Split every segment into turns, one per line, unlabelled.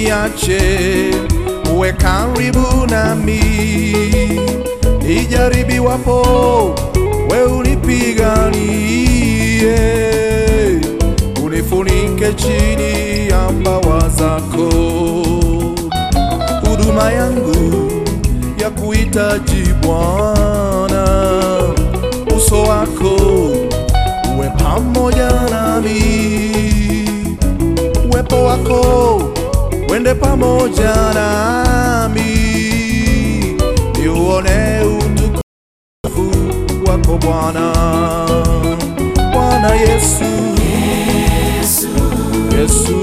usiniache, uwe karibu nami, nijaribiwapo, we unipiganie, unifunike chini ya mbawa zako. Huduma yangu ya kuhitaji Bwana, uso wako uwe pamoja nami, uwepo wako wende pamoja nami, niuone utukufu wako Bwana, Bwana Yesu, Yesu,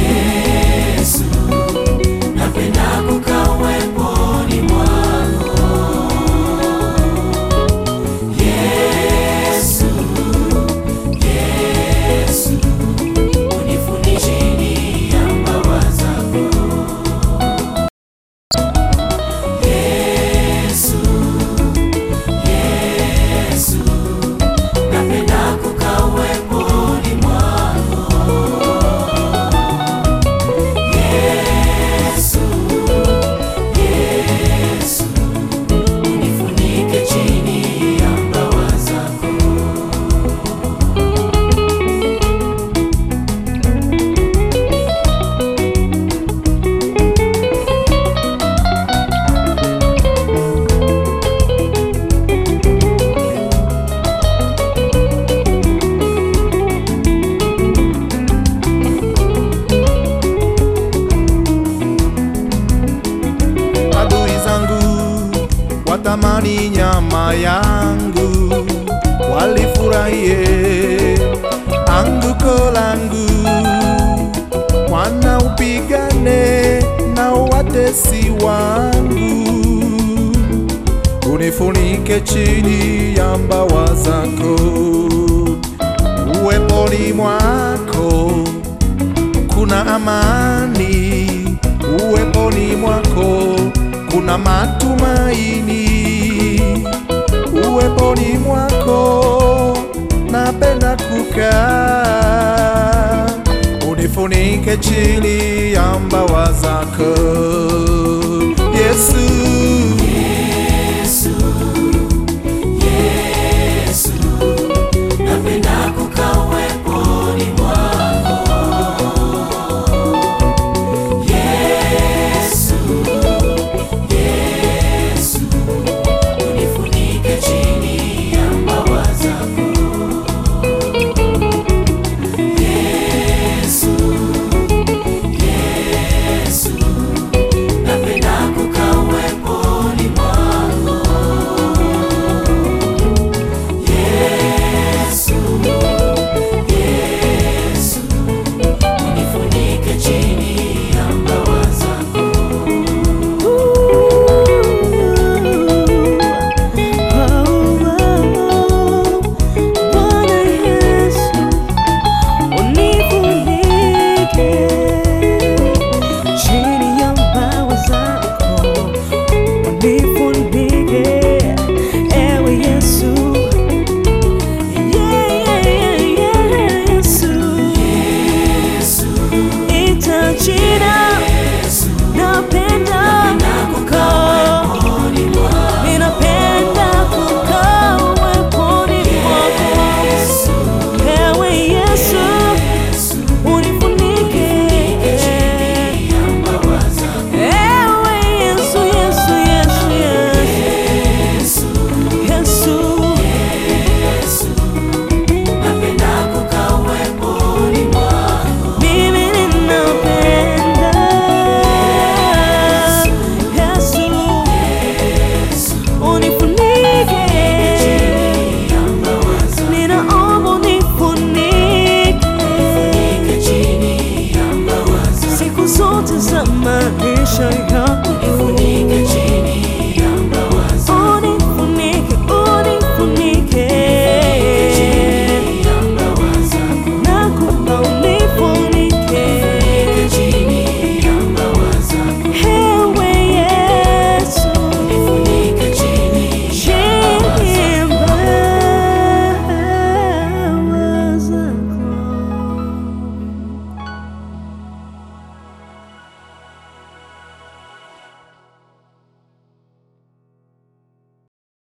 napenda kukaa uweponi mwako Yesu, Yesu, unifunike chini ya mbawa zako Yesu, Yesu, napenda kukaa uweponi mwako Yesu, Yesu, unifunike chini ya mbawa zako.
adui zangu watamani nyama yangu, walifurahie anguko langu. Bwana upigane na watesi wangu, unifunike chini ya mbawa zako, uweponi mwako kuna amani, uweponi mwako kuna matumaini, uweponi mwako napenda kukaa, unifunike chini ya mbawa zako Yesu,
Yesu, Yesu, napenda kukaa uweponi mwako. Yesu, Yesu, unifunike chini ya mbawa zako. Yesu, Yesu, napenda kukaa uweponi mwako. Yesu, Yesu, unifunike chini ya mbawa zako.
Bwana Yesu, unifunike chini ya mbawa zako, unifunike ewe Yesu, yeah, yeah, yeah, Yesu, ita jina napenda kukaa Ninapenda kukaa uweponi mwako, ewe Yesu, unifunike. Ewe Yesu, Yesu, Yesu, Yesu, Yesu,
Napenda kukaa uweponi mwako.
mimi ninapenda Yesu, unifunike.
Ya mbawa zako.
Ninaomba unifunike
Nifunike chini ya mbawa zako.
siku zote za maisha yangu